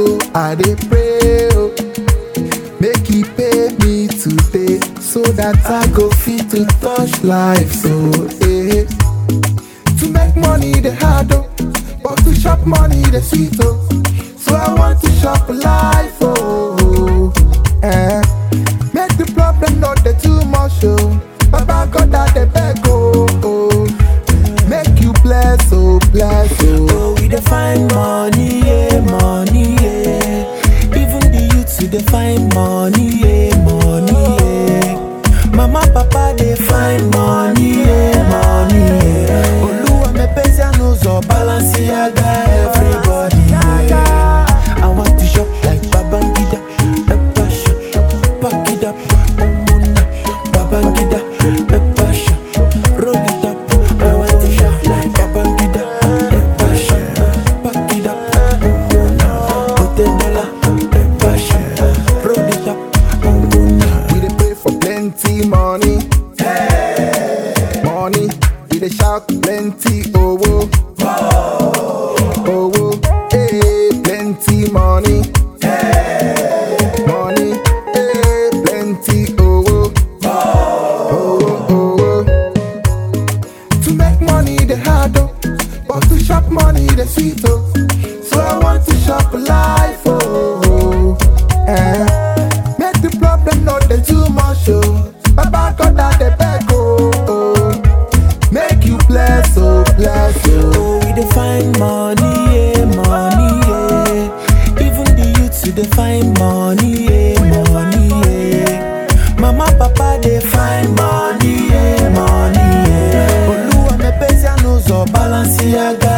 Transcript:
oh, I dey pray oh. Make he pay me today so that I go fit to touch life so eh. To make money the hard oh, but to chop money the sweet oh. So I want to chop life oh. Eh. Make the problem not the too much oh. Baba God that the beg oh. oh. Make you bless oh bless oh. Oh, we dey find money, yeah, money, yeah. Even the youths we dey find money, yeah, money, yeah. Mama, papa dey find money, yeah, money, yeah. Oluwa me pesa n'ụzọ Balenciaga, everybody, yeah. I want to shop like Babangida, Pepper shop, pack it up, Omuna, Babangida, Pepper shop, roll it up. I want to shop like Babangida, Pepper shop, pack it up, Omuna, put a dollar, Pepper shop, roll it up, Omuna. We dey pray for plenty money. Money, we dey shout plenty owo. Owo, eh, plenty money. Money, eh, plenty owo. Owo, owo. To make money the hard oh, but to chop money the sweet oh. So I want to chop life oh. Eh. Make the problem not the too much oh. Baba God that the beg oh. oh. Make you bless oh bless oh. Oh, we dey find money, yeah, money, yeah. Even the youths we dey find money, yeah, money, yeah. Mama, papa dey find money, yeah, money, yeah. Oluwa me pesa n'ụzọ Balenciaga,